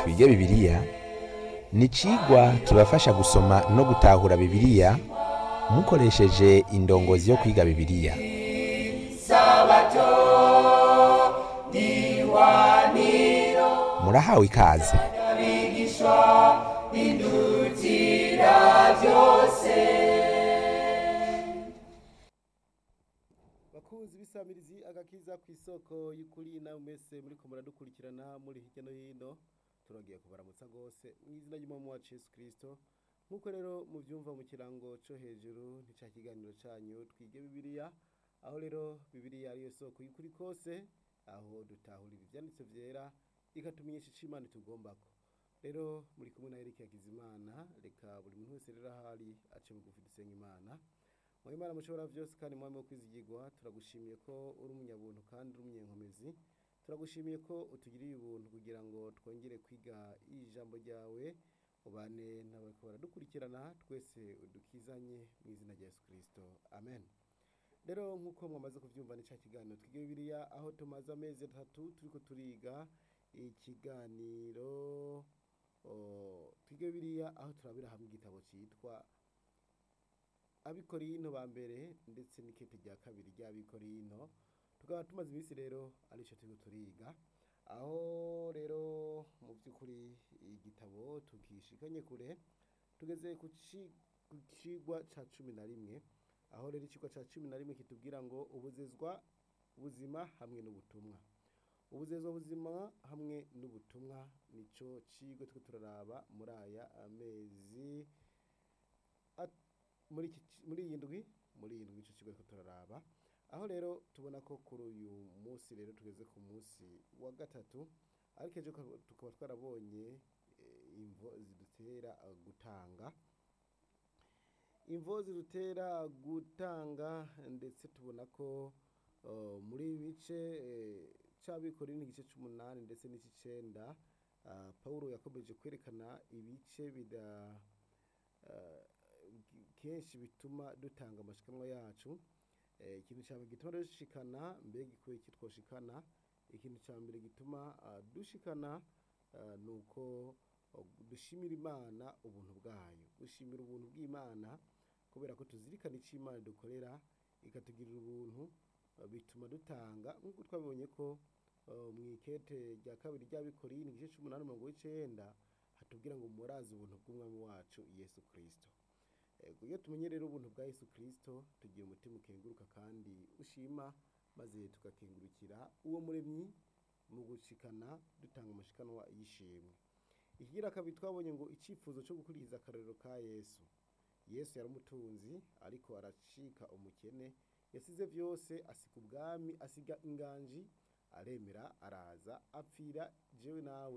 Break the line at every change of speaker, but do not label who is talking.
twige bibiliya ni icigwa kibafasha gusoma no gutahura bibiliya mukoresheje indongozi yo kwiga bibiliya murahawe ikaze
bakunzi b'isamirizi agakiza ku isoko y'ukuri nawe mwese muriko muradukurikirana muri hirya no hino turongeye kubaramutsa rwose mu izina ry'umwami wacu yesu kirisito nk'uko rero mubyumva mu kirango cyo hejuru ntica kiganiro cyanyu twige bibiliya aho rero bibiliya ariyo soko y'ukuri kose aho dutahurira ibyanditse byera ikatumenyesha icyo imana itugombako rero muri kumwe na Eric Hakizimana reka buri muntu wese rero ahari ace bugufi dusenga imana mu imana mushobora byose kandi mwami wo kwizigirwa turagushimiye ko uri umunyabuntu kandi uri umunyenkomezi turagushimiye ko utugiriye ubuntu kugira ngo twongere kwiga ijambo ryawe ubane n'abariko baradukurikirana twese udukizanye mu izina rya yesu kirisito amen rero nk'uko mwamaze kubyumva ni cya kiganiro twige bibiliya aho tumaze amezi atatu turiko turiga ikiganiro o, twige bibiliya aho turabira hamwe igitabo cyitwa abikorino ba mbere ndetse n'ikete rya kabiri ry'abikorino tukaba tumaze iminsi rero aricyo turiko turiga aho rero mu by'ukuri igitabo tukishikanye kure tugeze ku ci- ku cigwa ca cumi na rimwe aho rero icigwa ca cumi na rimwe kitubwira ngo ubuzezwa buzima hamwe n'ubutumwa ubuzezwa buzima hamwe n'ubutumwa nico cigwa turiko turaraba muri aya amezi at- muri iki ci- muri iyi ndwi muri iyi ndwi ico kigo ariko turaraba aho rero tubona ko kuri uyu munsi rero tugeze ku munsi wa gatatu ariko ejo tukaba- tukaba twarabonye eh, imvo zidutera eh, gutanga imvo zidutera gutanga ndetse tubona ko eh, muri ibi bice eh, c'abikorera igice c'umunani ndetse n'ic'icenda ah, pawulo yakomeje kwerekana ibice bida eh, kenshi bituma dutanga amashikanwa yacu Eh, ikintu cya mbere gituma dushikana mbega ikwiye iki twoshikana ikintu cya mbere gituma ah, dushikana ah, ni uko oh, dushimira imana ubuntu bwayo gushimira ubuntu bw'imana kubera ko tuzirikana icyo imana dukorera ikatugirira ubuntu ah, bituma dutanga nk'uko twabibonye ko ah, mu ikete rya kabiri ry'abikorino igice c'umunani mirongo w'icenda hatubwira ngo murazi ubuntu bw'umwami wacu yesu kirisito Ego, iyo tumenye rero ubuntu bwa Yesu Kristo tugira umutima ukenguruka kandi ushima maze tugakengurukira uwo muremyi mu gushikana dutanga amashikanwa y'ishimwe ikigira kabiri twabonye ngo icyifuzo cyo gukurikiza akarorero ka Yesu Yesu yari umutunzi ariko aracika umukene yasize byose asiga ubwami asiga inganji aremera araza apfira jewe nawe